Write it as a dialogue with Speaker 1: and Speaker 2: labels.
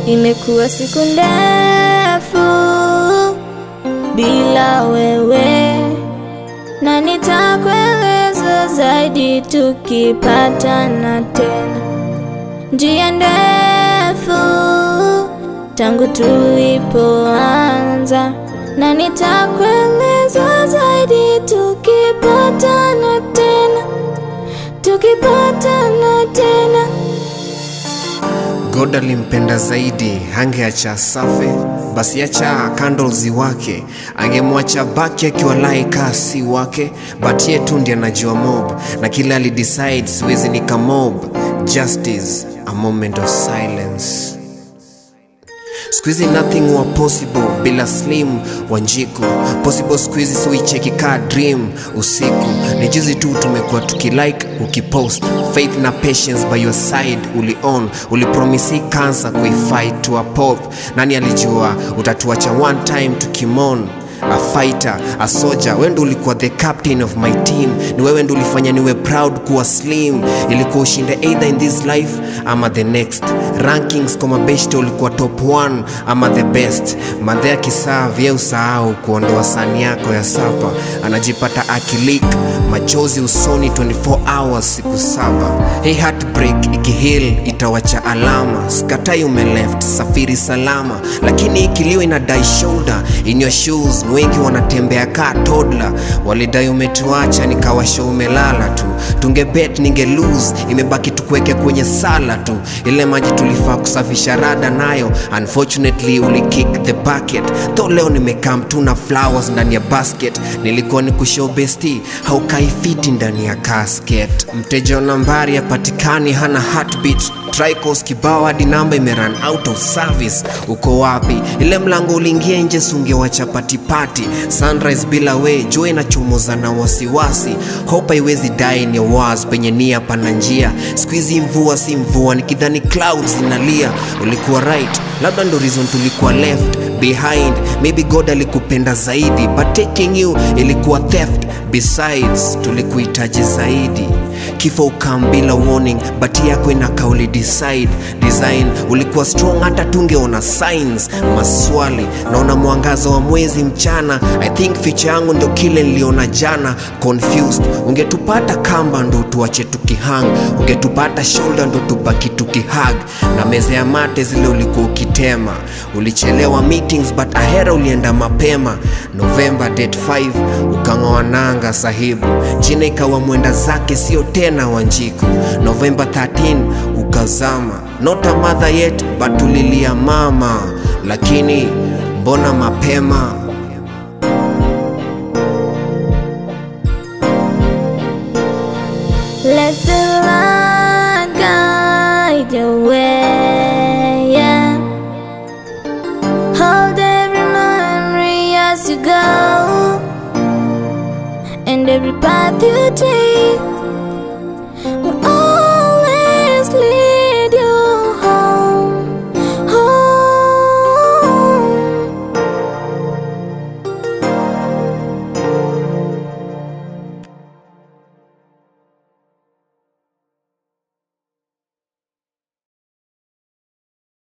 Speaker 1: Imekuwa siku ndefu bila wewe, na nitakueleza zaidi tukipatana tena. Njia ndefu tangu tulipoanza, na nitakueleza zaidi tukipatana tena, tukipatana tena.
Speaker 2: God alimpenda zaidi, hangeacha safe, basi acha candles wake, angemwacha baki akiwa laika si wake, but yetu ndiye anajua mob, na kila alidecide siwezi nika mob. Justice, a moment of silence. Squeezy nothing wa possible bila slim wanjiku possible squeezy siwicheki ka dream usiku ni juzi tu tumekuwa tukilike ukipost faith na patience by your side uli on ulipromisi cancer kuifight to a pop nani alijua utatuacha one time tukimon a fighter a soldier wewe ndo ulikuwa the captain of my team ni wewe ndo ulifanya niwe proud kuwa slim ilikuwa ushinde either in this life ama the next rankings kwa mabeshte ulikuwa top 1 ama the best madhe akisaa vye usahau kuondoa sani yako ya sapa anajipata akilik machozi usoni 24 hours siku saba hii heartbreak ikihil itawacha alama skatai umeleft safiri salama lakini ikiliwa inadai shoulder in your shoes ni wengi wanatembea kaa toddler walidai umetuacha nikawasha umelala tu tungebet ninge lose imebaki tukuweke kwenye sala tu ile maji tulifaa kusafisha rada nayo unfortunately ulikick the bucket tho leo nimekam tu na flowers ndani ya basket nilikuwa ni kushow besti haukaifiti ndani ya casket mteja wa nambari yapatikani hana heartbeat Tricos kibao hadi namba imeran out of service. Uko wapi? Ile mlango uliingia nje, sungewacha patipati. Sunrise bila we, jua inachomoza na wasiwasi. Hope haiwezi die ni was penye nia pana njia. Squeezy mvua si mvua, nikidhani clouds zinalia. Ulikuwa right, labda ndo reason tulikuwa left behind. Maybe God alikupenda zaidi, but taking you ilikuwa theft. Besides, tulikuhitaji zaidi kifo ukam bila warning but yako ina kauli decide design ulikuwa strong hata tungeona signs maswali naona mwangaza wa mwezi mchana i think future yangu ndo kile niliona jana confused ungetupata kamba ndo tuache tukihang ungetupata shoulder ndo tubaki tukihag na meza ya mate zile ulikuwa ukitema ulichelewa meetings but ahera ulienda mapema november date 5 ukang'oa nanga sahibu jina ikawa mwenda zake sio tena wanjiku november 13 ukazama not a mother yet but tulilia mama lakini mbona mapema
Speaker 1: Let the light guide your way.